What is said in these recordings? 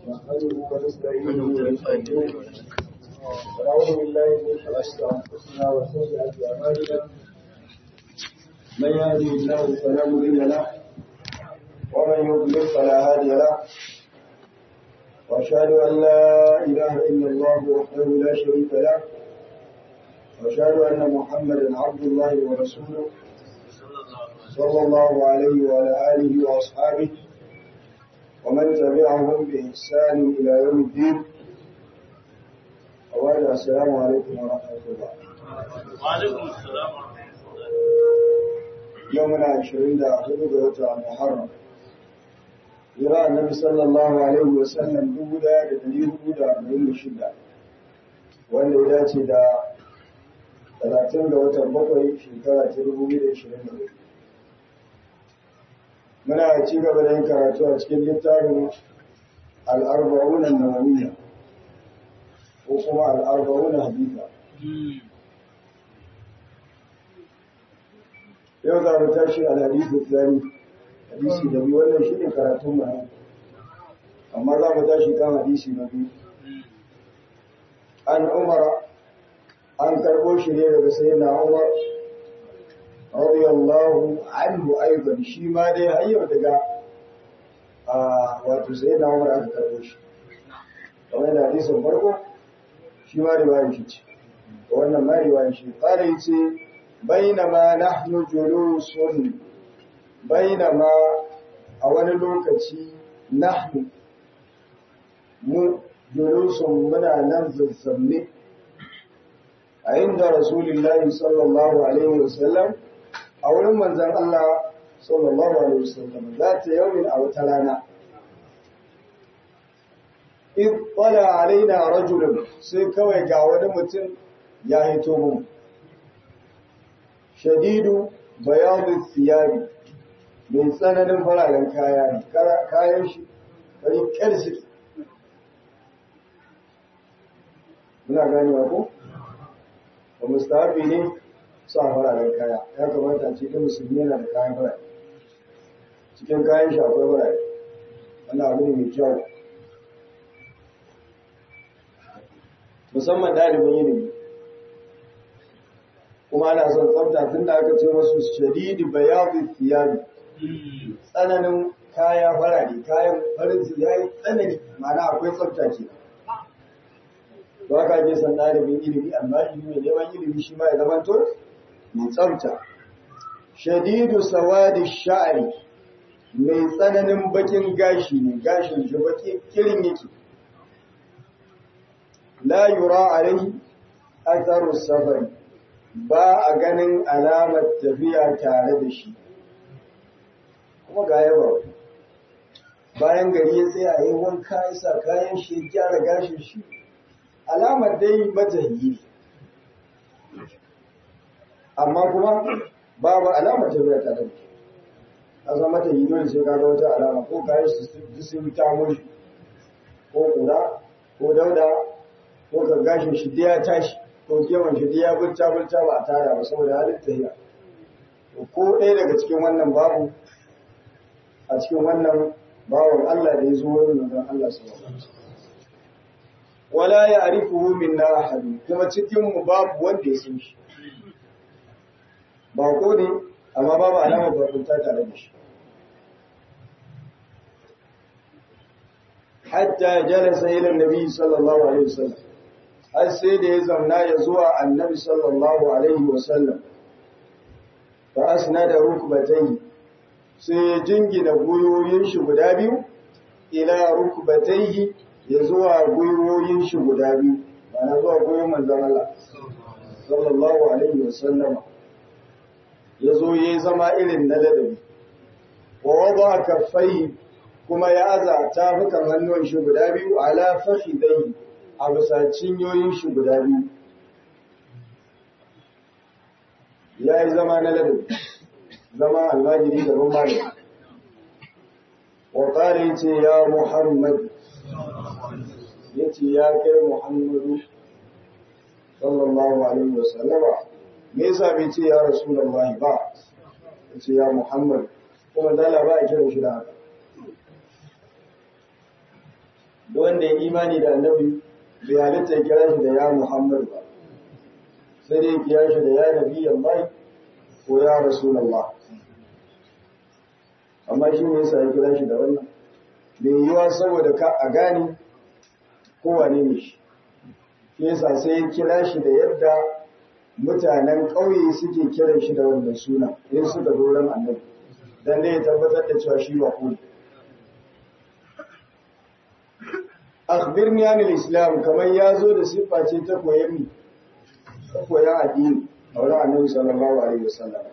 نحمده ونستعينه ونستغفره ونعوذ بالله من شرور انفسنا وسيئات اعمالنا من يهده الله فلا مضل له ومن يضلل فلا هادي له واشهد ان لا اله الا الله وحده لا شريك له واشهد ان محمدا عبد الله ورسوله صلى الله عليه وعلى اله واصحابه ومن تبعهم بإحسان إلى يوم الدين أولا السلام عليكم ورحمة الله وعليكم السلام ورحمة الله يومنا عشرين دا حدود وتع محرم يرى النبي صلى الله عليه وسلم دودا دليل دودا من الشدة wanda ya dace da 30 ga watan bakwai shekara ta 2024 muna ci gaba da yin karatu a cikin littafin al'arba'una nawawiyya ko kuma al'arba'una haditha yau za mu tashi al-hadithu tsari hadisi da biyu wannan shi ne karatun mu amma za mu tashi kan hadisi na biyu an umara an karɓo shi ne daga sayyidina umar radiyallahu anhu aidan shi ma dai hayyar daga wato sai na umar aka karbo shi kamar da hadisin farko shi ma riwayar shi ce wannan ma riwayar shi fara yace bainama nahnu julusun bainama a wani lokaci nahnu mu julusun muna nan zazzabne a inda rasulullahi sallallahu alaihi wasallam a wurin manzan Allah sallallahu alaihi wasallam za ta yaumin a wata rana in tsala alaina rajulun sai kawai ga wani mutum ya hito mu shadidu bayadu siyabi mai tsananin fararen kaya ne kayan shi bari kyar suke muna ganewa ko ba mustahabi ne sa fararen kaya ya kamata a cikin musulmi yana da kayan farare cikin kayan shi akwai farare wannan abu ne mai kyau musamman ɗalibin ilimi kuma ana son tsafta tun da aka ce masu shadidi bayadu thiyabi tsananin kaya farare kayan farin su yayi tsanani ma'ana akwai tsafta ke ba ka je san ɗalibin ilimi amma ilimi mai neman ilimi shi ma ya zamanto mai tsafta shadidu sawadi sha'ari mai tsananin bakin gashi ne gashin shi baki kirin yake la yura alaihi atharu safari ba a ganin alamar tafiya tare da shi kuma ga yaba bayan gari ya tsaya yi wanka ya sa kayan shi ya gyara gashin shi alamar dai matahiyi amma kuma babu alamar tafiya ta da a san mata yi dole sai ka ga wata alama ko kayan su sun ta muri ko kura ko dauda ko ka gashin shi ya tashi ko kewan shi ya bulta bulta ba a tara ba saboda halin tafiya ko ɗaya daga cikin wannan babu a cikin wannan bawan Allah da ya zo wurin manzon Allah sallallahu alaihi wasallam wala ya arifuhu minna ahad kuma cikin mu babu wanda ya san shi ba ko ne amma babu alamar bakunta tare da shi hatta jalasa ila nabi sallallahu alaihi wasallam har sai da ya zauna ya zuwa annabi sallallahu alaihi wasallam fa asnada rukbatayhi sai ya jingina guyoyin shi guda biyu ila rukbatayhi ya zuwa gwiwoyin shi guda biyu na zuwa goyon manzan Allah sallallahu alaihi wa sallama ya zo ya zama irin na ladabi wa wada kaffai kuma ya aza tafukan hannun shi guda biyu ala fakhidai a bisa cinyoyin shi guda biyu ya yi zama na ladabi zama almajiri gaban malami wa qala ce ya muhammad ya ce ya kai Muhammadu sallallahu alaihi wasallama me yasa bai ce ya Rasulullah ba ya ce ya Muhammad kuma dala ba a kiran shi da haka da wanda ya imani da annabi bai halitta ya kira shi da ya Muhammad ba sai dai ya kira shi da ya nabi Allah ko ya Rasulullah amma shi ne yasa ya kira shi da wannan bai yiwa saboda ka a gane kowane ne shi shi yasa sai ya kira shi da yadda mutanen ƙauye suke kiran shi da wannan suna in suka doron annabi dan dai ya tabbatar da cewa shi ba ku akhbirni anil islam kamar ya zo da siffa ce ta koyan ta koyan addini a wurin annabi sallallahu alaihi wasallam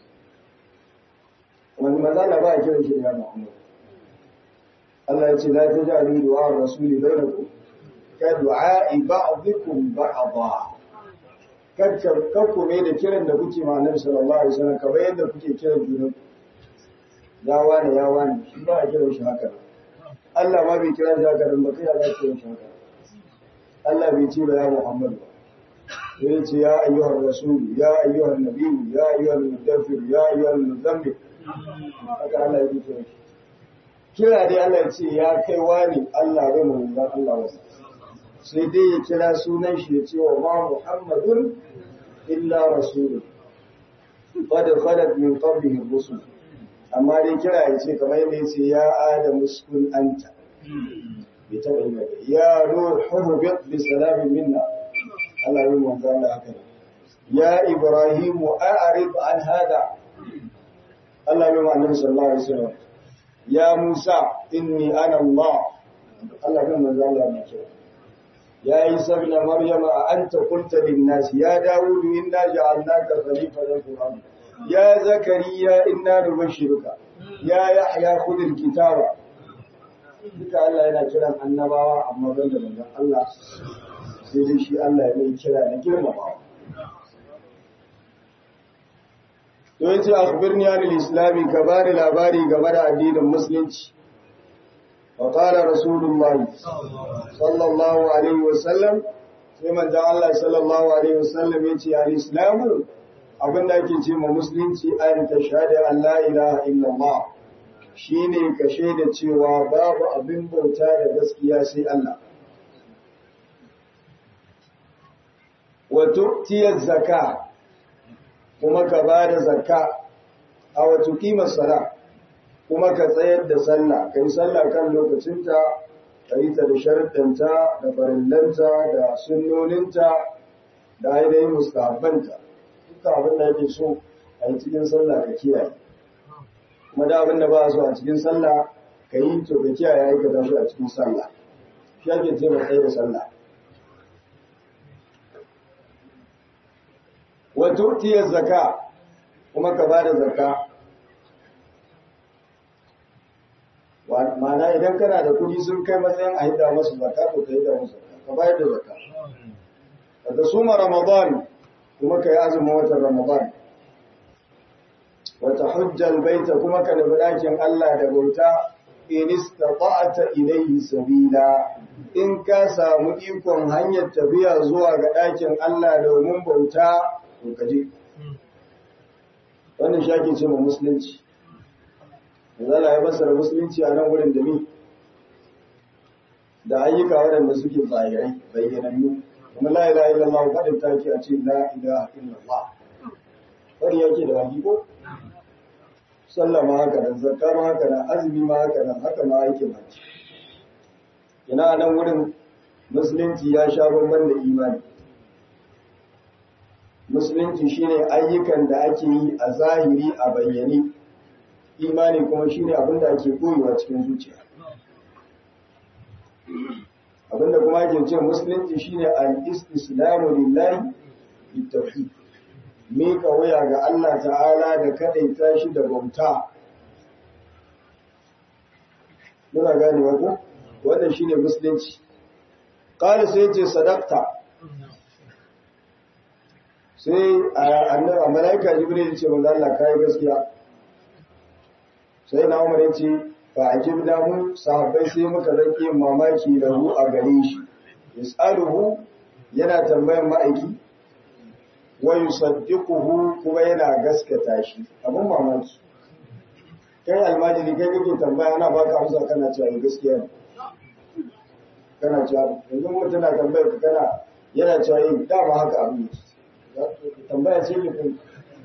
wani mazala ba a kiran shi da Muhammad Allah ya ce la taj'alu du'a rasuli bainakum ka du'a ba'dikum ba'dha kakka kakku ne da kiran da kuke ma annabi sallallahu alaihi wasallam kamar yadda kuke kiran junan ya wani ya wani shi ba a kiran shi haka Allah ma bai kira shi haka dan ba kai ya za kiran shi haka Allah bai ce ba ya Muhammad ba ya ce ya ayyuhar rasul ya ayyuhar nabi ya ayyuhar mudaffir ya ayyuhar muzammil haka Allah ya kira shi kira dai Allah ya ce ya kai wani Allah bai mu da Allah wasa sai dai ya kira sunan shi ya ce wa ma Muhammadun illa rasulun qad khalat min qablihi rusul amma dai kira ya ce kamar yadda ya ce ya adamu uskun anta bai taɓa yi ba ya ruhu bi salamin minna Allah yi manzo Allah haka ne ya ibrahimu a'rid an hada Allah yi manzo sallallahu alaihi wasallam ya musa inni ana Allah Allah yi manzo Allah ne kira ya isa ibn maryam a anta qulta lin nas ya daud inna ja'alnaka khalifatan fil ard ya zakariya inna nubashshiruka ya yahya khudh al kitaba duka Allah yana kiran annabawa amma ban da manzon Allah sai dai shi Allah ya mai kira da girmamawa. To yace akhbirni anil islami ka bani labari game da addinin musulunci. Wa qala rasulullahi sallallahu alaihi wa sallam sai manzon Allah sallallahu alaihi wa sallam yace al islamu abin da ake ce ma musulunci an tashhadu an la ilaha illallah shine ka shaida cewa babu abin bauta da gaskiya sai Allah. wa tu'tiyaz zaka kuma ka bada zakka a wa tuqima sala kuma ka tsayar da sallah kai sallah kan lokacinta kai ta da sharuɗanta da farillanta da sunnoninta da ainihin mustahabbanta duka abin da yake so a yi cikin sallah ka kiyaye kuma da abin da ba so a cikin sallah ka yi to ka kiyaye aikata shi a cikin sallah shi ake ce mai tsaye da sallah wato tiyar zaka kuma ka bada zaka ma'ana idan kana da kudi sun kai matsayin a hidda masu zaka to ka hidda masu zaka ka bayar da zaka daga suma ramadan kuma ka yi azumin watan ramadan wata hujjal baita kuma ka nufi ɗakin Allah da bauta in istata'ta ilayhi sabila in ka samu ikon hanyar tafiya zuwa ga ɗakin Allah domin bauta to kaje wannan shi ake ce ma musulunci zala ya basara musulunci a nan wurin da ni da ayyuka waɗanda suke tsayirai bayyanannu kuma la ilaha illallah kadin take a ce la ilaha illallah wani yake da wani ko sallah ma haka nan zakka ma haka nan azumi ma haka nan haka ma aikin hajji ina nan wurin musulunci ya sha bamban da imani musulunci shine ayyukan da ake yi a zahiri a bayyane imani kuma shine abin da ake koyewa cikin zuciya abinda kuma ake ce musulunci shine al-istislamu lillahi bitawhid mika waya ga Allah ta'ala da kadaita shi da bauta muna gane ko wannan shine musulunci qala sai ce sadaqta sai annabi malaika jibril ce manzo Allah kai gaskiya sai na umar yace fa ajibna mu sahabbai sai muka zake mamaki da hu a gare shi yasaluhu yana tambayan ma'aiki wa yusaddiquhu kuma yana gaskata shi abun mamaki kai almajiri kai kake tambaya ana baka amsa kana cewa gaskiya ne kana cewa yanzu mutum na tambayar ka kana yana cewa yin dama haka abin tambaya ce ne kai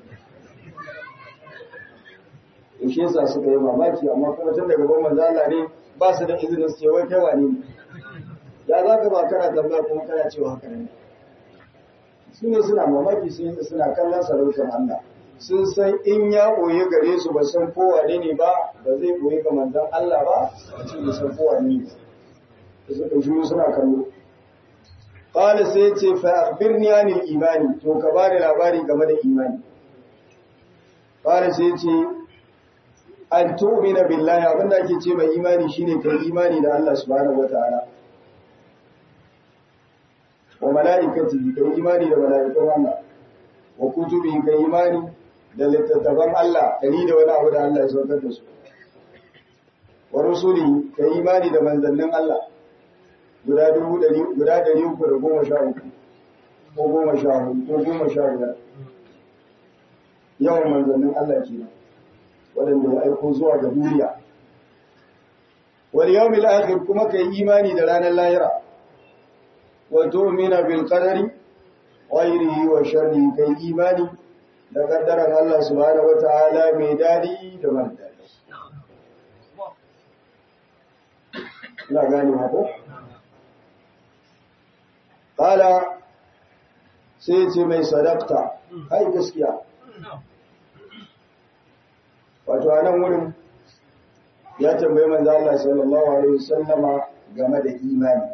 to shi yasa suka yi mamaki amma kuma tun daga gaban manzo Allah ne ba su da izinin su ce wai kai wani ne ya za ka ba kana tambaya kuma kana cewa haka ne su ne suna mamaki sun suna kallon sarautar Allah sun san in ya ɓoye gare su ba san kowane ne ba ba zai ɓoye ga manzon Allah ba a ce ba san kowane ne da suka shiru suna kallo qala sai ce fa akhbirni anil imani to ka bani labari game da imani qala sai ce an tu'mina billahi abinda ake ce mai imani shine kai imani da Allah subhanahu wataala wa mala'ikati kai imani da mala'ikun Allah wa kutubi kai imani da littattafan Allah dari da wani abu da Allah ya saukar da su wa rusuli kai imani da manzannin Allah guda dubu dari guda dari uku da goma sha uku ko goma sha hudu ko goma sha biyar yawan manzannin Allah kenan waɗanda ya aiko zuwa ga duniya wal yawmil akhir kuma kai imani da ranar lahira wa tu'mina bil qadari khairihi wa sharrihi kai imani da kaddaran Allah subhanahu wataala mai dadi da mara dadi ina gane hako qala sai ce mai sadaqta ai gaskiya wato a nan wurin ya tambayi manzo Allah sallallahu alaihi wasallama game da imani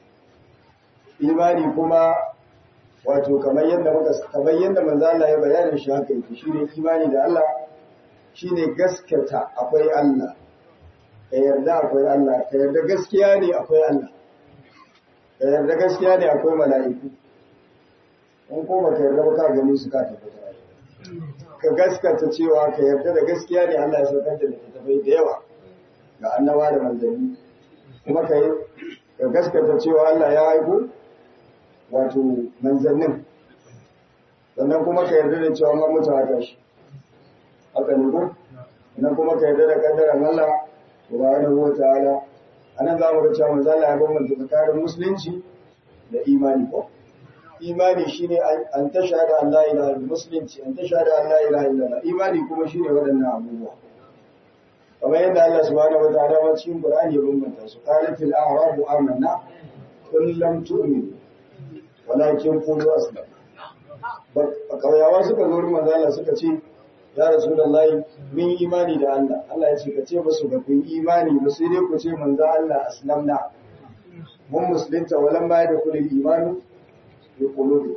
imani kuma wato kamar yadda muka kamar yadda manzo Allah ya bayyana shi haka yake shine imani da Allah shine gaskata akwai Allah ka yarda akwai Allah ka yarda gaskiya ne akwai Allah ka yarda gaskiya ne akwai mala'iku in ko baka yarda ba ka gani su ka tabbata ka gaskata cewa ka yarda da gaskiya ne Allah ya saukar da littattafai da yawa ga annaba da manzanni kuma ka yi ka gaskata cewa Allah ya aiko wato manzannin sannan kuma ka yarda da cewa an mutu haka shi haka ne ko sannan kuma ka yarda da kaddaran Allah subhanahu wa ta'ala anan za mu ga cewa manzo Allah ya bambanta tsakanin musulunci da imani ko imani shine an tashhadu an la ilaha illa musulunci an tashhadu an la ilaha illallah imani kuma shine waɗannan abubuwa kamar yadda Allah subhanahu wa ta'ala ma cikin Qur'ani ya bambanta su qalat al a'rabu amanna qul lam tu'minu walakin qulu aslam kauyawa suka zo wurin manzo Allah suka ce ya rasulullahi min imani da Allah Allah ya ce ka ce musu ba kun imani ba sai dai ku ce manzo Allah aslamna mun musulunta walan baya da kullu imani ya kulubi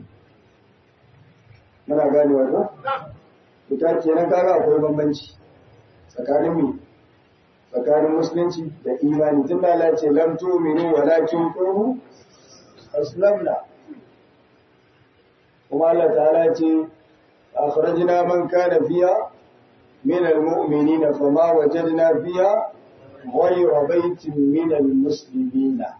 muna gane wa ko ita kenan kaga akwai bambanci tsakanin mu tsakanin musulunci da imani tun da Allah ce lam tu'minu walakin qulu aslamna kuma Allah ta'ala ce akhrajna man kana fiha min almu'minina fama wajadna fiha ghayra baitin min almuslimina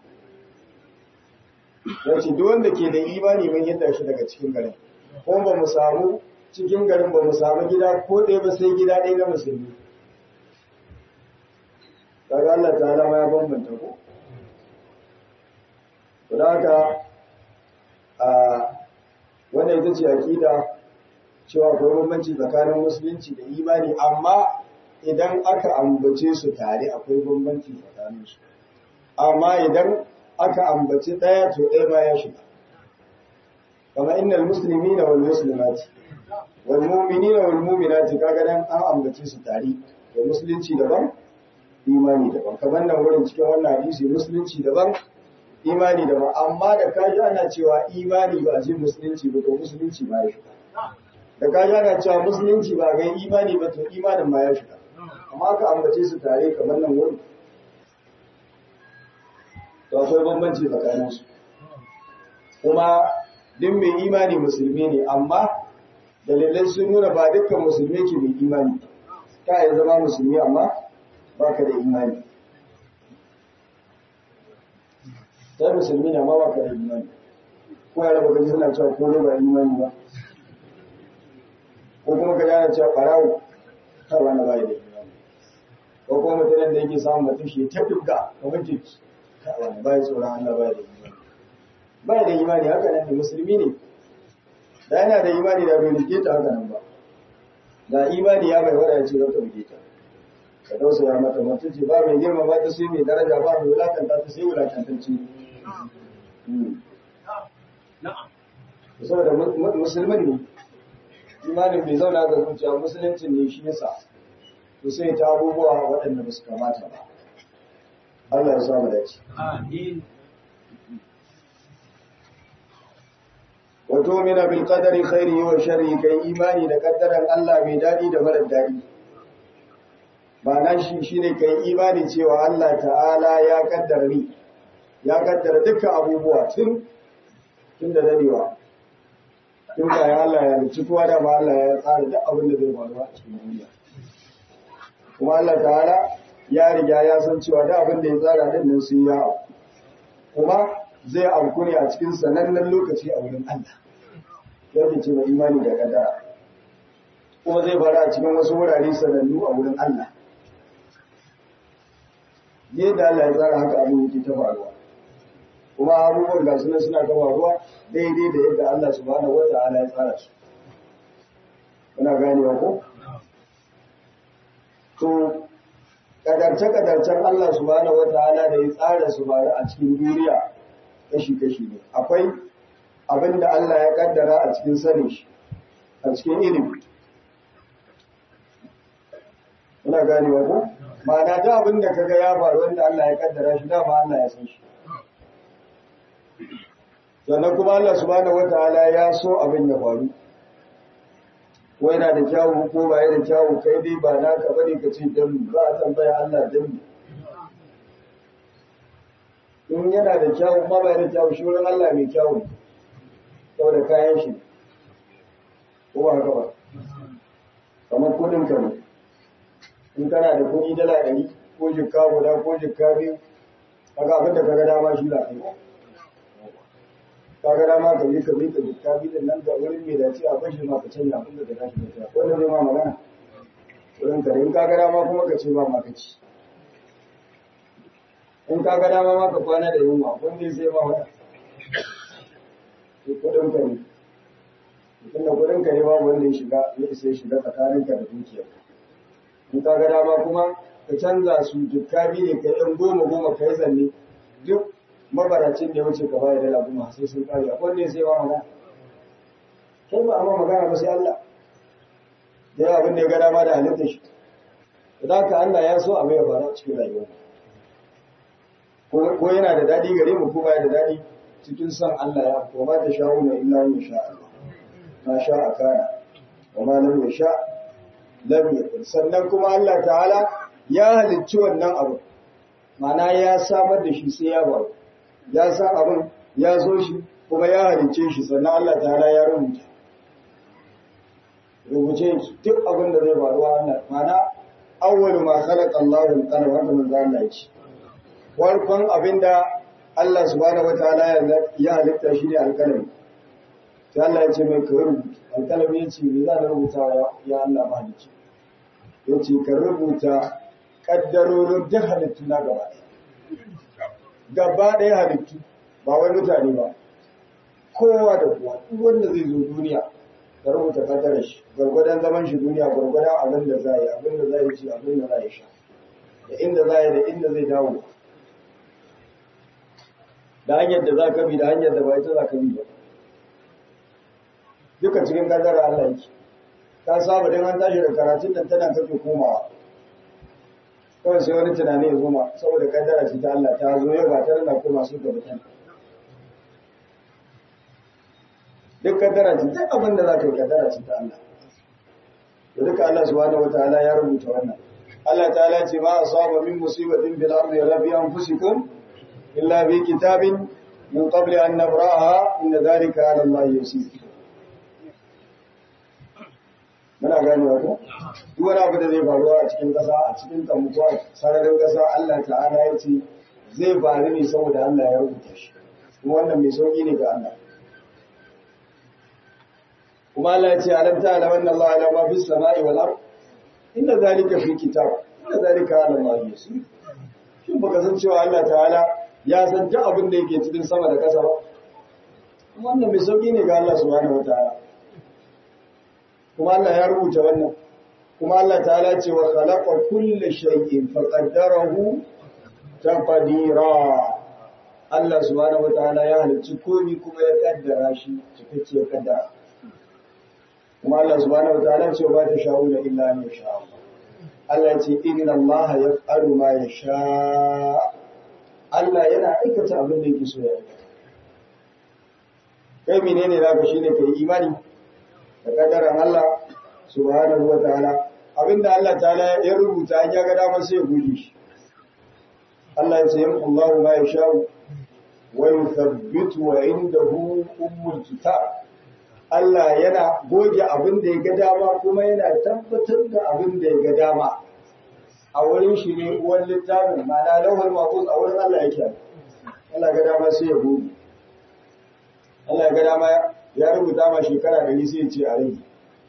yace duk wanda ke da imani mun yadda shi daga cikin garin ko ba mu samu cikin garin ba mu samu gida ko ɗaya ba sai gida ɗaya na musulmi kaga Allah ta'ala ma ya bambanta ko to haka a wannan ita ce aqida cewa akwai bambanci tsakanin musulunci da imani amma idan aka ambace su tare akwai bambanci tsakanin su amma idan aka ambaci ɗaya to ɗaya ma ya shiga kama innal muslimina wal muslimati wal mu'minina wal mu'minati kaga dan an ambace su tare da musulunci daban imani daban kamar nan wurin cikin wannan hadisi musulunci daban imani daban amma da kaji ana cewa imani ba je musulunci ba to musulunci ba ya shiga da kaji ana cewa musulunci ba ga imani ba to imanin ma ya shiga amma ka ambace su tare kamar nan wurin to akwai bambanci tsakanin su kuma duk mai imani musulmi ne amma dalilai sun nuna ba dukkan musulmi ke mai imani ka yi zama musulmi amma baka da imani sai musulmi na ma baka da imani ko ya raba gaji suna cewa ko ba imani ba ko kuma ka yana cewa farawo ta wani bai da imani ko kuma mutanen da yake samun mutum shi ta dubga kamar jiki wani ba ya tsoron Allah ba da imani ba da imani haka nan ne musulmi ne da yana da imani da bai rike ta haka nan ba da imani ya bai wada ya ce zaka rike ta ka tausaya mata mutunci ba mai girma ba ta sai mai daraja ba mai wulakanta ta sai wulakantacci saboda musulmin ne imanin bai zauna ga zuciya musuluncin ne shi yasa to sai ta abubuwa waɗanda ba su kamata ba Allah ya samu dace Amin. wato mina bil qadari khairihi wa sharrihi kai imani da kaddaran Allah mai dadi da mara dadi ma'ana shi shine kai imani cewa Allah ta'ala ya kaddara ni ya kaddara dukkan abubuwa tun tun da dadewa tun da ya Allah ya rubuci kowa da ma Allah ya tsara duk abin da zai faru a cikin duniya kuma Allah ta'ala ya riga ya san cewa duk abin da ya tsara din nan sun ya auku kuma zai auku ne a cikin sanannen lokaci a wurin Allah yadda ce mai imani da kaddara kuma zai fara a cikin wasu wurare sanannu a wurin Allah yadda Allah ya tsara haka abin yake ta faruwa kuma abubuwan ga suna suna ta faruwa daidai da yadda Allah subhanahu wata'ala ya tsara su muna ganewa ko to kadarce-kadarcen Allah subhanahu wata'ala da ya tsara su faru a cikin duniya kashi-kashi ne akwai abin da Allah ya kaddara a cikin sanin shi a cikin ilimi muna ganewa ko ma'ana da abin da kaga ya faru wanda Allah ya kaddara shi dama Allah ya san shi sannan kuma Allah subhanahu wataala ya so abin ya faru ko yana da kyawu ko ba da kyawu kai dai ba naka bane ka ce dan ba a tambaya Allah dan in yana da kyawu ma ba da kyawu shi wurin Allah mai kyawu saboda kayan shi ko ba haka ba kamar kudin ka ne in kana da kudi dala ɗari ko jikka guda ko jikka biyu kaga abin da kaga dama shi za ka yi kaga dama ka yi ka rika jikka biyu din nan ga wurin mai dace a bashi ma ka canja abin da ka tashi da ta wanda zai ma magana wurin ka in kaga dama kuma ka ce ba ma ka ci in kaga dama ma ka kwana da yunwa wanda zai ma wata kudin ka ne tunda kudin ka ne babu wanda ya shiga ya isa ya shiga tsakaninka da dukiyarka in ka ga dama kuma ka canza su jikka biyu ne ka yan goma goma ka yi zanne duk mabaracin da ya wuce ka bayar dala goma sai sun kare a kwanne sai ba magana kai ba amma magana ba sai Allah da yawa abin da ya ga dama da halittar shi da ka Allah ya so abu ya faru a cikin rayuwa ko yana da daɗi gare mu ko baya da daɗi cikin son Allah ya ko ba ta sha'u na illa in sha Allah ma sha a kana wa ma lam yasha lam yakun sannan kuma Allah ta'ala ya halicci wannan abu mana ya samar da shi sai ya faru ya san abin ya zo shi kuma ya halicce shi sannan Allah ta'ala ya rubuta rubuce shi duk abin da zai faru Allah mana awwalu ma khalaqa Allahu al-qalam haka manzo Allah ya ce farkon abinda Allah subhanahu wataala ya halitta shi ne alkalami sai Allah ya ce mai ka rubuta alkalami ya ce me za na rubuta ya Allah ba ni ce ya ce ka rubuta kaddarorin duk halittu na gaba gaba ɗaya halittu ba wai mutane ba kowa da kowa duk wanda zai zo duniya ka rubuta kaddarar shi gwargwadon zaman shi duniya gwargwadon abin da za yi abin da za yi ci abin da za yi sha da inda za yi da inda zai dawo da hanyar da za ka bi da hanyar da ba ita za ka bi ba duka cikin kaddara Allah yake ka saba dan an tashi da karatun nan tana kake komawa kawai sai wani tunani ya zoma saboda kaddara ce ta Allah ta zo yau ba ta rana koma su gaba ta duk kaddara ce duk abin da za ka yi kaddara ce ta Allah da duka Allah subhanahu wataala ya rubuta wannan Allah ta'ala ce ma asaba min musibatin bil ardi wala bi anfusikum illa bi kitabin min qabli an nabraha inna dhalika 'ala Allah yasir muna gane wa ko duk wani abu da zai faruwa a cikin ƙasa a cikin kamuku a sararin ƙasa Allah ta'ala ya ce zai faru ne saboda Allah ya rubuta shi kuma wannan mai sauki ne ga Allah kuma Allah ya ce alam ta'ala wannan Allah ala ma fis sama'i wal ard inna zalika fi kitab inna zalika ala Allah yasir shin baka san cewa Allah ta'ala ya san duk abin da yake cikin sama da ƙasa ba wannan mai sauki ne ga Allah subhanahu wataala kuma Allah ya rubuta wannan kuma Allah ta'ala ce wa khalaqa kulla shay'in faqaddarahu taqdira Allah subhanahu wataala ya halicci komai kuma ya kaddara shi cikakke kaddara kuma Allah subhanahu wataala ce ba ta sha'una illa an yasha Allah Allah ce inna Allah yaf'alu ma yasha Allah yana aikata abin da yake so ya aikata kai menene zaka shine kai imani da kaddaran Allah subhanahu wataala abinda Allah ta'ala ya rubuta an ya ga dama sai ya goge shi Allah ya ce yamhu Allahu ma yasha wa yuthabbitu wa indahu ummul kitab Allah yana goge abin da ya ga dama kuma yana tabbatar da abin da ya ga dama a wurin shi ne uwan littafin ma'ana lauhul mahfuz a wurin Allah yake Allah ga dama sai ya goge Allah ya ga dama ya rubuta ma shekara da sai ya ce a rage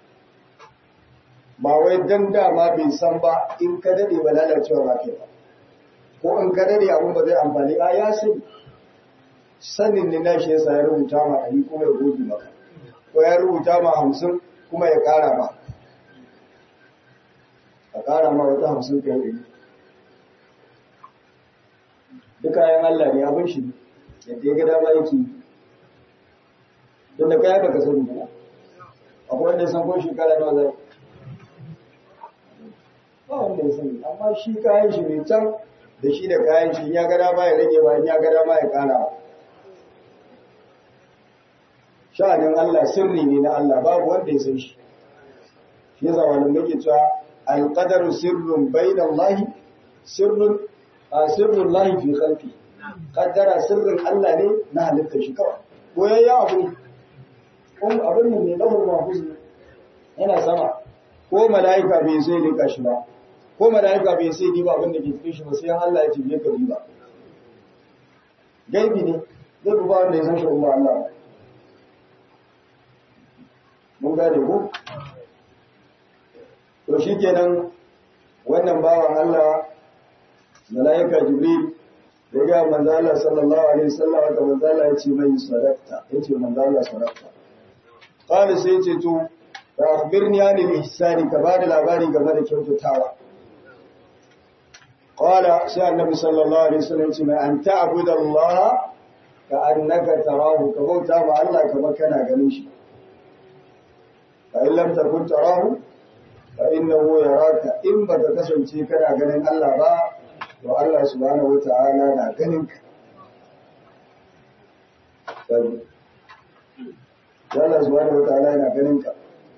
ba wai dan dama bai san ba in ka dade ba lalacewa ba kai ba ko in ka dade abin ba zai amfani a ya sani sanin ne na shi yasa ya rubuta ma ɗari kuma ya goge maka ko ya rubuta ma hamsin kuma ya ƙara ma a ƙara ma wata hamsin kai ɗari duk kayan Allah ne abin shi yadda ya ga dama yake don da kaya baka sani ba akwai wanda ya san ko shekara nawa zai ba wanda ya sani amma shi kayan shi ne can da shi da kayan shi ya gada ma ya rage ba ya gada ma ya kara sha'anin Allah sirri ne na Allah babu wanda ya san shi shi yasa wani muke cewa alqadaru sirrun bainallahi sirrun a sirrun lahi fi khalqi qaddara sirrin Allah ne na halitta shi kawai boyayya abu kun abin nan ne lahul mahfuz yana sama ko mala'ika bai sai rika shi ba ko mala'ika bai sai diba abin da ke cikin shi ba sai Allah ya tibe ka diba gaibi ne zai ba wanda ya san shi umma Allah mun gane ko to shikenan wannan bawan Allah mala'ika jibril ya ga manzo Allah sallallahu alaihi wasallam da manzo Allah ya ce mai sadaqta yace manzo Allah sadaqta qala sai ce to fa akhbirni anil ihsani ka bada labari game da kyautatawa qala sai annabi sallallahu alaihi wasallam ce mai an ta'budu Allah ka annaka tarahu ka bauta ma Allah kamar kana ganin shi fa in lam takun tarahu fa innahu yaraka in baka kasance kana ganin Allah ba to Allah subhanahu wata'ala na ganin ka Allah subhanahu wata'ala yana ganin ka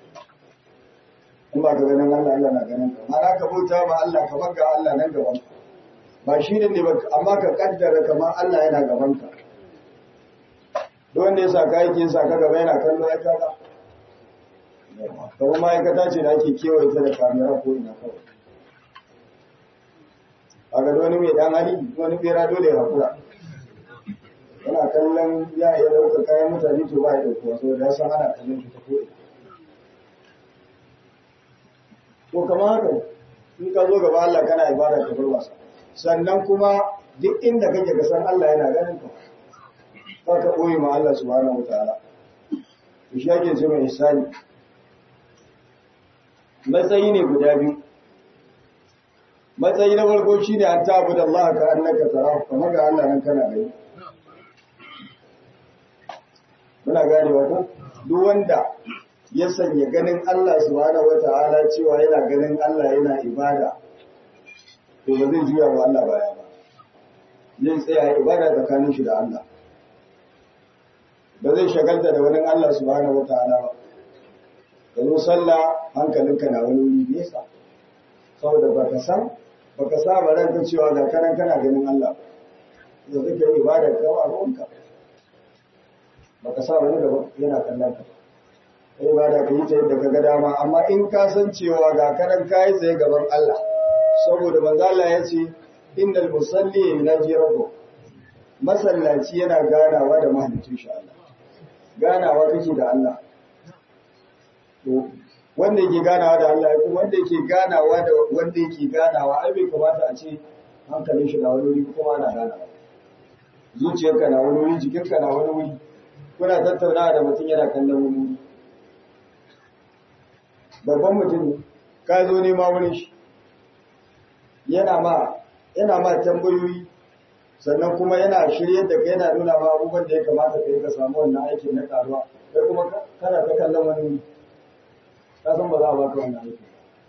in ba ka ganin Allah Allah na ganin ka mara ka bauta ma Allah ka baka Allah nan gaban ka ba shi ne ba amma ka kaddara kamar Allah yana gaban ka duk wanda ya sa ka yake sa ka gaba yana kallo ya kaga kamar ma'aikata ce da ake kewaye ta da kamera ko ina kawai a ga wani mai dan hali wani bera dole ya hakura yana kallon ya iya ɗaukar kayan mutane to ba ya ɗaukuwa saboda ya san ana kallon shi ta ko'ina to kamar haka in ka zo gaba Allah kana ibada ka bar wasa sannan kuma duk inda kake ka san Allah yana ganin ka ba ka ɓoye ma Allah subhanahu wataala to shi ake ce mai ihsani matsayi ne guda biyu matsayi na farko shi ne an tabu da Allah ka annaka tara kamar ga Allah nan kana gani muna ganewa ko duk wanda ya sanya ganin Allah subhanahu wataala cewa yana ganin Allah yana ibada to ba zai juya wa Allah baya ba zai tsaya ibada tsakanin shi da Allah ba zai shagalta da wani Allah subhanahu wataala ba yanzu sallah hankalinka na wani wuri nesa saboda baka san baka saba ranka cewa da karan kana ganin Allah da kake ibada ka a ruwanka baka saba ne gaba yana kallon ka kai ibada ka yi ta yadda ka ga dama amma in ka san cewa ga karan kai tsaye gaban Allah saboda manzo Allah ya ce innal musalli yunaji rabbuh masallaci yana ganawa da mahaliccin shi Allah ganawa kake da Allah to wanda yake ganawa da Allah kuma wanda yake ganawa da wanda yake ganawa ai bai kamata a ce hankalin shi da wani wuri kuma ana ganawa zuciyarka na wani wuri jikinka na wani wuri kuna tattaunawa da mutum yana kallon wani wuri babban mutum ne ka zo nema wurin shi yana ma yana ma tambayoyi sannan kuma yana shirye da kai yana nuna ma abubuwan da ya kamata ka yi ka samu wannan aikin na karuwa kai kuma kana ta kallon wani wuri ka san ba za a baka wannan aikin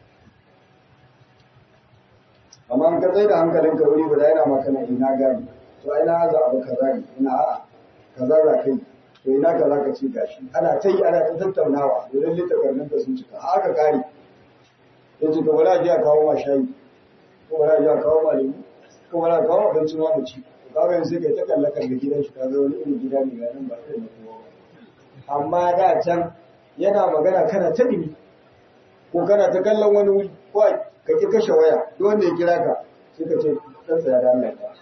amma an ka tsaye da hankalinka wuri ba da yana maka na ina gani to ai na haza abu kaza ne ina a'a kaza za kai to ina kaza ka ci gashi ana ta yi ana ta tattaunawa domin littafin ka sun cika haka kare ya ce to bari a je a kawo ma shayi ko bari a je a kawo ma lemu ko bari a kawo abincin ma mu ci ka ga yanzu kai ta kalla kalla gidan shi ka ga wani irin gida ne ga nan ba kai na kowa amma da can yana magana kana ta dimi ko kana ta kallon wani wuri ko ka ki kashe waya duk wanda ya kira ka sai ka ce dan tsaya da Allah ka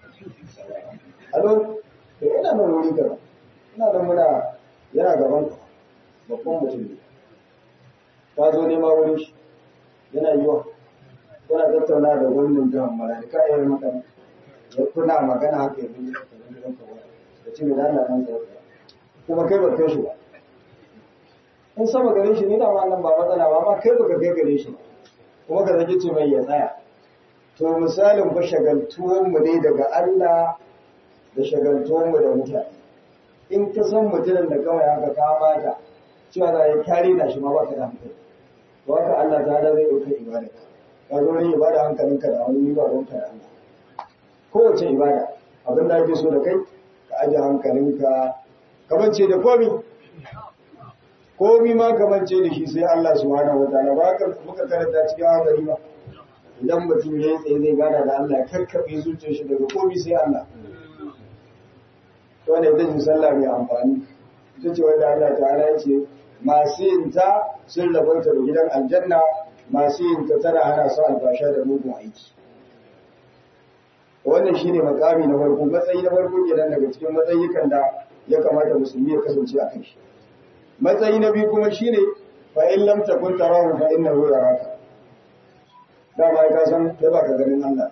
alo to ina nan wuri ka ina nan muna yana gaban ka babban mutum ne ka zo nema wurin shi yana yiwa kuna tattauna da gwamnan jihar Maradi ka yi maka ya kuna magana haka ya bi ka zama gidan ka waya da ce mai da Allah kan tsaya kuma kai ba kai shi ba in sama gare shi ne da nan ba matsala ba amma kai baka kai gare shi ba kuma ka zaki ce mai ya tsaya to misalin fa shagaltuwan mu ne daga Allah da shagaltuwan mu da mutane in ka san mutumin da kawai haka ka mata cewa za ya kare da shi ma ba ka da hankali to haka Allah ta da zai dauka ibada ka zo ne ibada hankalinka da wani ba don ka da Allah kowace ibada abin da ake so da kai ka aje hankalinka kamar ce da komi komi ma kamar ce da shi sai Allah subhanahu wa ta'ala ba ka muka karanta cikin hadari ba idan mutum ya yi tsaye zai gana da Allah ya karkabe zuciyar shi daga komi sai Allah to ne ita ce sallah mai amfani ita ce wanda Allah ta'ala ya ce masu yin ta sun rabauta da gidan aljanna masu yin ta tana hana su albasha da mugun aiki wannan shine makami na farko matsayi na farko kenan daga cikin matsayikan da ya kamata musulmi ya kasance a kai shi matsayi na biyu kuma shine fa in lam takun tarahu fa innahu yaraka da ba ka san kai ba ka ganin Allah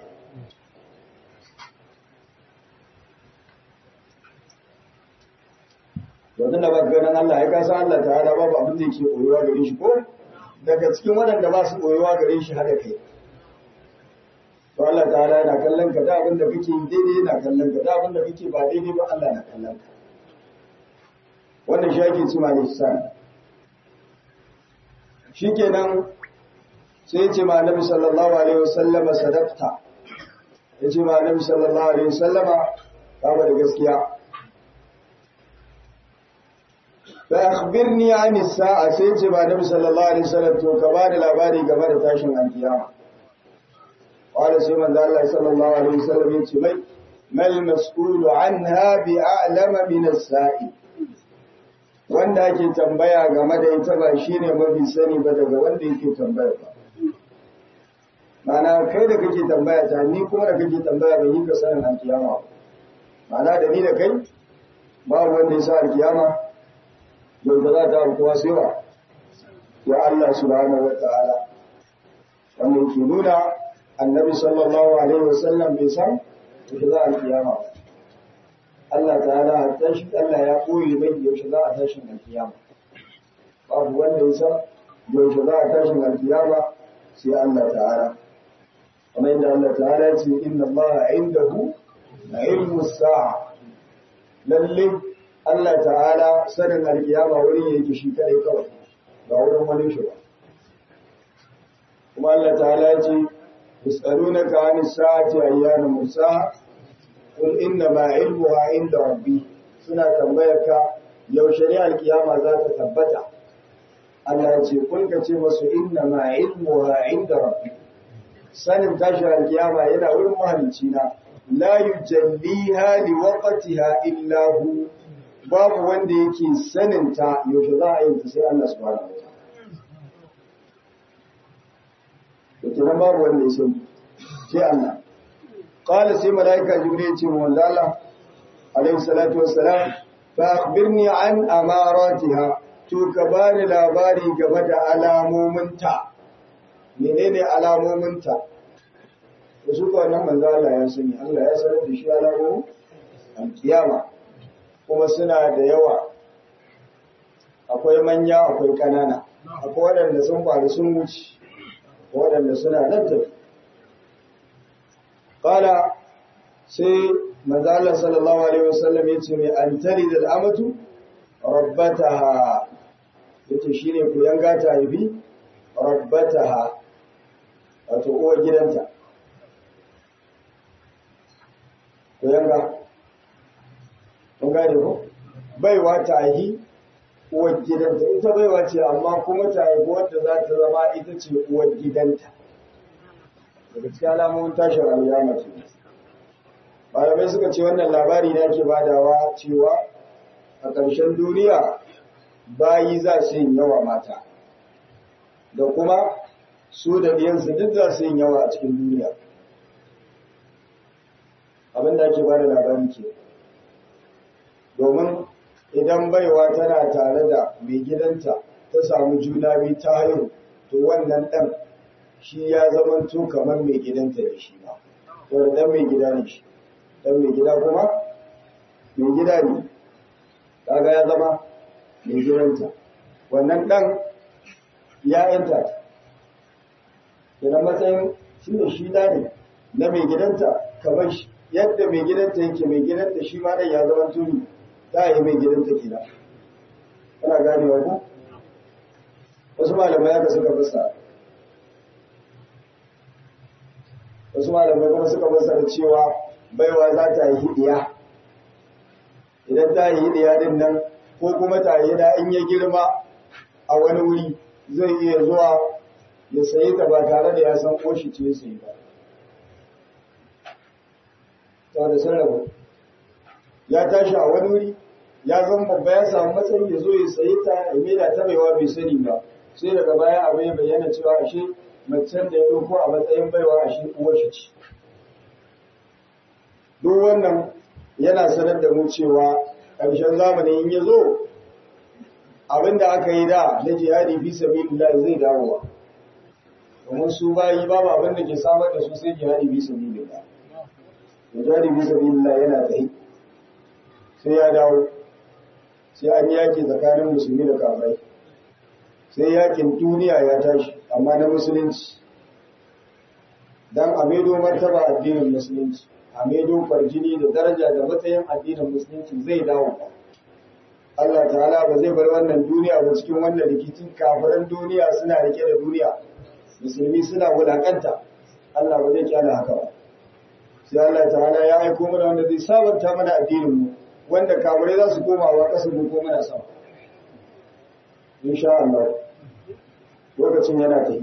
to da ba ka ganin Allah ya ka san Allah ta'ala babu abin da yake koyuwa gare shi ko daga cikin waɗanda ba su koyuwa gare shi haka kai to Allah ta'ala yana kallon ka da abin da kake daidai yana kallon ka da abin da kake ba daidai ba Allah na kallon ka wannan shi ake cima lisan shi kenan sai ce ma nabi sallallahu alaihi wasallama sadaqta ya ce ma nabi sallallahu alaihi wasallama kama da gaskiya fa akhbirni an as-sa'a sai ce ma nabi sallallahu alaihi wasallam to ka bani labari game da tashin alkiyama qala sai manzo Allah sallallahu alaihi wasallam ya ce mai mal mas'ulu anha bi a'lama min as-sa'i wanda ake tambaya game da ita ba shi ne mafi sani ba daga wanda yake tambaya ba. Mana kai da kake tambaya ta ni kuma da kake tambaya bai yi ka sanin alkiyama ba. Mana da ni da kai babu wanda ya sa alkiyama yau da za ta aukuwa sai ba. Ya Allah subhanahu wa ta'ala. Wanda yake nuna annabi sallallahu alaihi wasallam bai san yau za alkiyama ba. Allah ta'ala a tashi Allah ya koyi mai yaushe za a tashin alkiyama babu wanda ya san yaushe za a tashin alkiyama sai Allah ta'ala kamar yadda Allah ta'ala ya ce inna Allah indahu ilmu sa'a lalle Allah ta'ala sanin alkiyama wurin yake shi kadai kawai ba wurin wani shi ba kuma Allah ta'ala ya ce yas'alunaka 'anis sa'ati ayyana mursaha Kul inna ma ilmuha inda rabbi suna tambayar ka yaushe ne alkiyama za ta tabbata Allah ya ce kun ka ce masu inna ma ilmuha inda rabbi sanin tashi alkiyama yana wurin mahalicci na la yujalliha li waqtiha illa hu babu wanda yake sanin ta yaushe za a yi ta sai Allah subhanahu wa ta'ala yake nan babu wanda ya sani sai Allah قال سي ملائكة جبريل تي مولانا عليه الصلاة والسلام فأخبرني عن أماراتها تو كبار لاباري قبل ألامومنتا منين ألامومنتا وسوك أنا من ذا الله يسني الله يسني دشي ألامو alkiyama kuma suna da yawa akwai manya akwai ƙanana akwai waɗanda sun faru sun wuce waɗanda suna nan tafi ƙala sai manzala sallallahu alaihi wasallam ya ce mai an tari da al'amatu rabbataha ya ce shi ne ku yanga ta haifi rabbataha wato uwar gidanta ku yanga kun gane ko baiwa ta haifi uwar gidanta ita baiwa ce amma kuma ta haifi wadda za ta zama ita ce uwar gidanta daga cikin alamomin tashin rayuwa mace malamai suka ce wannan labari ne ake badawa cewa a ƙarshen duniya bayi za su yin yawa mata da kuma su da ɗiyansu duk za su yin yawa a cikin duniya abin da ake bada labari ke domin idan baiwa tana tare da mai gidanta ta samu juna biyu ta haihu to wannan ɗan shi ya zama to kamar mai gidanta da shi ba wanda ɗan mai gida ne shi ɗan mai gida kuma mai gida ne kaga ya zama mai gidanta wannan ɗan ya yanta ta idan matsayin shi da shi da ne na mai gidanta kamar shi yadda mai gidanta yake mai gidanta shi ma ɗan ya zama tuni ta yi mai gidanta gida ana ganewa ku wasu malamai haka suka fasa wasu malamai kuma suka fasa da cewa baiwa za ta yi hidiya idan ta yi hidiya din nan ko kuma ta yi da in ya girma a wani wuri zai iya zuwa ya sayi ta ba tare da ya san koshi ce ya sayi ba saboda sun rabu ya tashi a wani wuri ya zama babba ya samu matsayi ya zo ya sayi ta ya maida ta baiwa bai sani ba sai daga baya abu ya bayyana cewa ashe macen da ya ɗauko a matsayin baiwa ashe uwar shi ce duk wannan yana sanar da mu cewa ƙarshen zamani in ya zo abinda aka yi da na jihadi fi sabilillah zai dawowa domin su bayi babu abin da ke samar da su sai jihadi fi sabilillah jihadi fi sabilillah yana tsaye sai ya dawo sai an yaki tsakanin musulmi da kafirai sai yakin duniya ya tashi amma na musulunci dan a maido martaba addinin musulunci a maido farjini da daraja da matsayin addinin musulunci zai dawo Allah ta'ala ba zai bar wannan duniya ba cikin wannan rikicin kafiran duniya suna rike da duniya musulmi suna wulakanta Allah ba zai kyala haka ba sai Allah ta'ala ya aiko mana wanda zai sabanta mana addinin mu wanda kafirai za su koma wa ƙasa ko mana sama insha Allah lokacin yana ta yi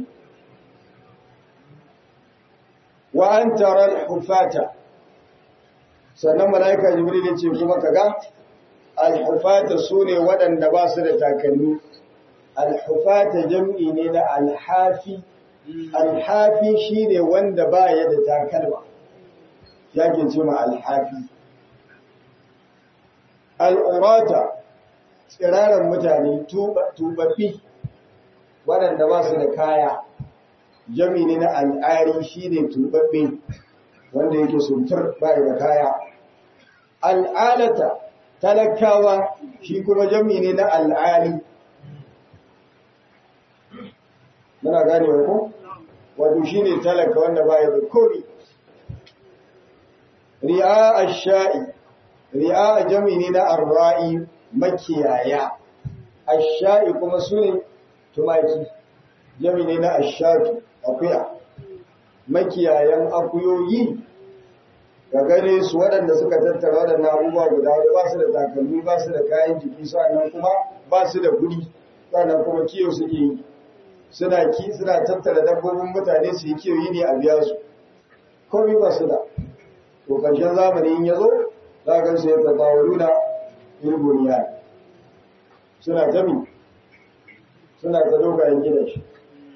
wa an tara al-hufata sannan malaika jibril ya ce kuma kaga al-hufata sune waɗanda ba su da takalmi al-hufata jam'i ne na al-hafi al-hafi shine wanda ba ya da takalma yake ce ma al-hafi al-urata tsiraran mutane tubabbi waɗanda ba su da kaya jami ne na al'ari shi ne tubabbe wanda yake suntur ba da kaya al'alata talakawa shi kuma jami ne na al'ali muna gane ko wato shi ne talaka wanda ba ya da komi ri'a ash-sha'i ri'a jami ne na arra'i makiyaya ash-sha'i kuma sune tumaki jami ne na ashatu akuya makiyayan akuyoyi ga gane su waɗanda suka tattara waɗannan abubuwa guda wadda ba su da takalmi ba su da kayan jiki sannan kuma ba su da gudi sannan kuma kiyo suke yi suna ki suna tattara dabbobin mutane su yi kiyo yi ne a biya su komai ba su da to ƙarshen zamani in ya zo za ka su ya tattawalu da ilbuniya suna tami suna ta dogayen gidan shi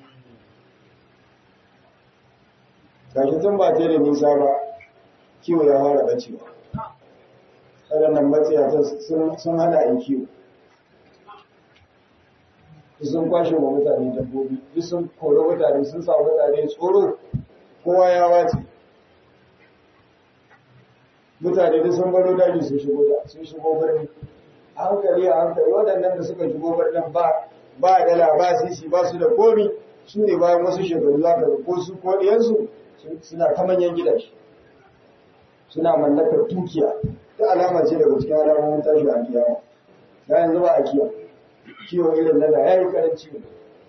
gashi tun ba ta da nisa ba kiwo ya fara bacewa waɗannan matsayatan sun hana in kiwo sun kwashe wa mutane dabbobi duk sun kori mutane sun sa mutane tsoro kowa ya wace mutane da sun baro daji sun shigo da sun shigo birni a hankali a hankali waɗannan da suka shigo birnin ba ba dala ba sisi ba su da komi su ne bayan wasu shekaru za ka ko su ko ɗiyansu suna ta manyan gidaje suna mallakar dukiya ta alama ce daga cikin alamomin tashi a kiyama da yanzu ba a kiya kiwo irin na da ya yi karanci ne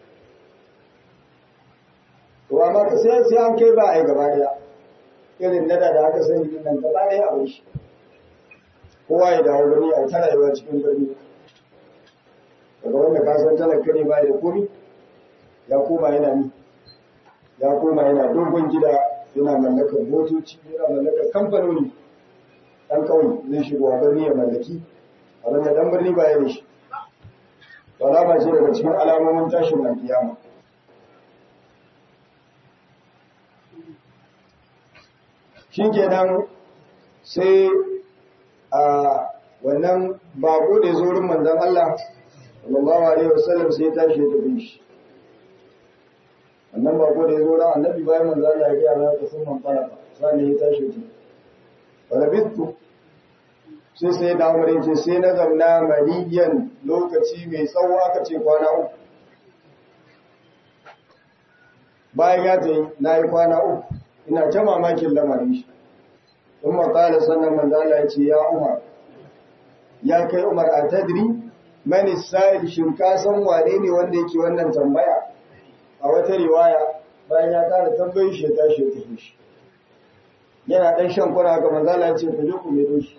to amma ka sai sai an kai ba a yi gaba daya irin na da da aka sani din nan gaba daya a shi kowa ya dawo birni a ta rayuwa cikin birni daga wanda ka san talaka ne ba da komi ya koma yana ni ya koma yana dogon gida yana mallakar motoci yana mallakar kamfanoni ɗan kawai zai shigo a birni ya mallaki abin da ɗan birni ba ya da shi alama ce daga cikin alamomin tashin alkiyama shi kenan sai a wannan bako da ya zo wurin manzon Allah sallallahu alaihi wasallam sai ya tashi ya tafi shi wannan bako da ya zo ran annabi bayan manzo Allah ya gaya masa sun man fara sai ya tashi ji wala bitu sai sai da umar ce sai na zamna mariyan lokaci mai tsawo aka ce kwana uku bayan ya tayi na yi kwana uku ina ta mamakin lamarin shi in makala sannan manzo Allah ya ce ya umar ya kai umar a tadri mani sa'il shin ka san wane ne wanda yake wannan tambaya a wata riwaya bayan ya kara tambayin shi ya tashi ya tafi shi yana dan shan kura ga manzala ya ce ku je ku mai doshi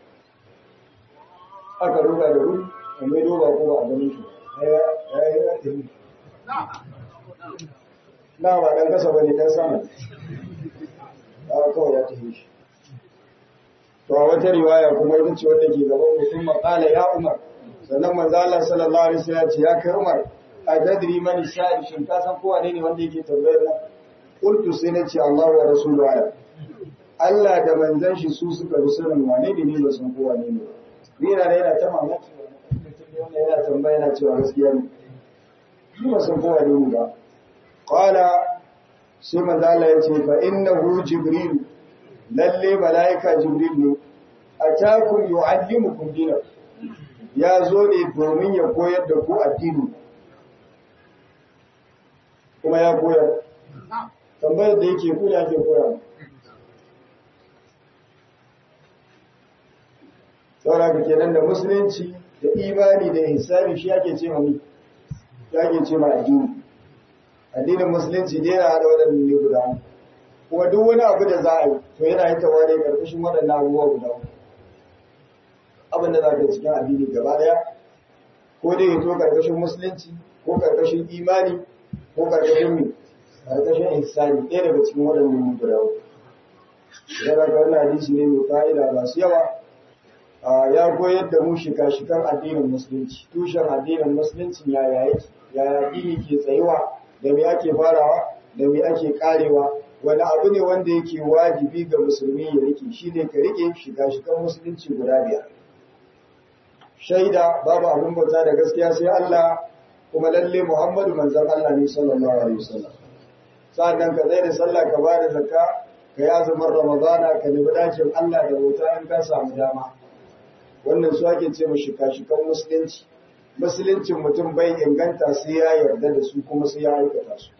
aka ruga da wuri a mai doba ko ba a ganin shi ya yi ya tafi na ba dan kasa bane dan sama ya kawai ya tafi shi to a wata riwaya kuma ita ce wanda ke gaban mutum maƙala ya umar sannan manzo Allah sallallahu alaihi wasallam ya ce ya kai umar a tadri man sha'ir shin ka san ko wane ne wanda yake tambayar na qultu sai na ce Allah wa rasuluhu ala Allah da manzon shi su suka bi sanin wane ne ne ba san ko wane ne ni yana yana ta mamaki wannan yana tambaya yana cewa gaskiya ne ni ba san ko wane ne ba qala sai manzo Allah ya ce fa innahu jibril lalle malaika jibril ne atakum yu'allimukum dinakum ya zo ne domin ya koyar da ku addini kuma ya koyar tambayar da yake kuna ke koyar saura ka kenan da musulunci da imani da ihsani shi ake ce mami ake ce ma addini addinin musulunci ne yana hada waɗannan ne guda kuma duk wani abu da za a yi to yana yi tawa ne ƙarƙashin waɗannan abubuwa guda abin da za ka cikin addini gaba ɗaya ko dai ya to ƙarƙashin musulunci ko ƙarƙashin imani ko ƙarƙashin mai ƙarƙashin ihsani ɗaya daga cikin waɗannan ne guda uku yana ga wannan hadisi ne mai fa'ida masu yawa ya koyar da mu shika-shikan addinin musulunci tushen addinin musulunci yaya yake yaya addini ke tsayuwa da me ake farawa da me ake karewa wani abu ne wanda yake wajibi ga musulmi ya rike shi ne ka rike shika-shikan musulunci guda biyar shaida babu abin bauta da gaskiya sai Allah kuma lalle Muhammadu manzon Allah ne sallallahu alaihi wasallam sannan ka zai da sallah ka ba da zakka ka yi azumin ramadana ka nemi dakin Allah da bauta in ka samu dama wannan su ake ce mu shika-shikan musulunci musuluncin mutum bai inganta sai ya yarda da su kuma sai ya aikata su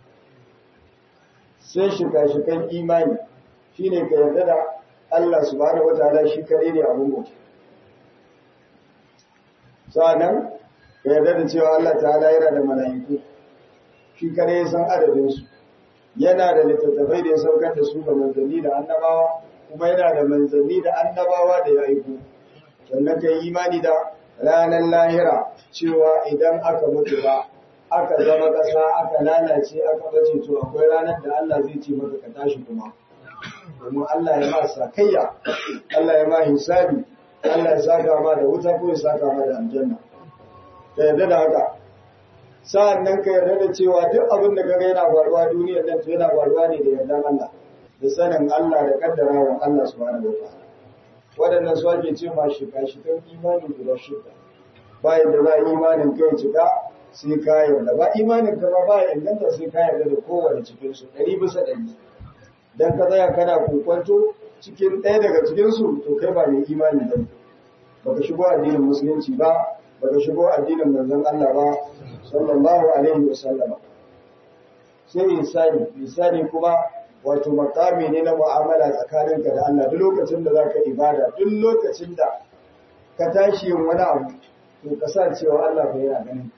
sai shika-shikan imani shine ka yarda da Allah subhanahu wataala shi kare ne abin bauta sa'annan ka yarda da cewa Allah ta'ala yana da mala'iku shi kare ya san adadin su yana da littattafai da ya saukar da su ga manzanni da annabawa kuma yana da manzanni da annabawa da ya aiko sannan ka yi imani da ranar lahira cewa idan aka mutu ba aka zama ƙasa aka lalace aka bace to akwai ranar da Allah zai ce maka ka tashi kuma domin Allah ya ma sakayya Allah ya ma hisabi Allah ya saka ma da wuta ko ya saka ma da aljanna ka yarda da haka sa'an nan ka yarda da cewa duk abin da kaga yana faruwa duniyar nan to yana faruwa ne da yardan Allah da sanin Allah da kaddarawa Allah subhanahu wa ta'ala waɗannan su ake ce ma shika-shikan imani guda shida bayan da za a imanin kai cika sai ka yarda ba imanin ka ba ba inganta sai ka yarda da kowane cikin su ɗari bisa ɗari dan ka tsaya kana kokwanto cikin ɗaya daga cikinsu to kai ba mai imani ba baka shigo addinin musulunci ba baka shigo addinin manzon Allah ba sallallahu alaihi wa sallama sai insani insani kuma wato makami ne na mu'amala tsakaninka da Allah duk lokacin da zaka ibada duk lokacin da ka tashi yin wani abu to ka sa cewa Allah fa yana ganin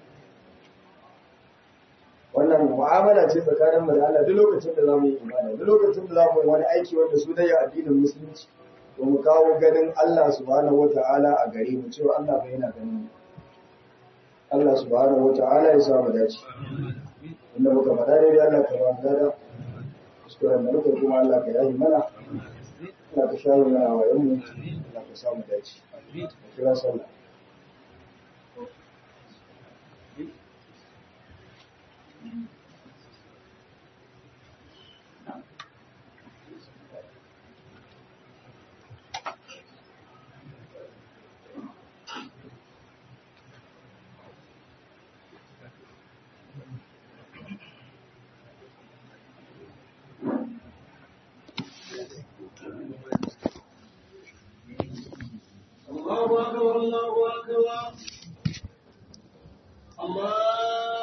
wannan mu'amala ce tsakanin mu da Allah duk lokacin da zamu yi ibada duk lokacin da zamu yi wani aiki wanda su dai addinin musulunci to mu kawo ganin Allah subhanahu wata'ala a gare mu cewa Allah fa yana ganin mu Allah subhanahu wata'ala ya sa mu dace inda muka faɗa dai Allah ka ba mu dada kuskuren da muka kuma Allah ka yayi mana Allah ka shawo mana wayan mu Allah ka sa mu dace kira sallah الله أكبر الله أكبر الله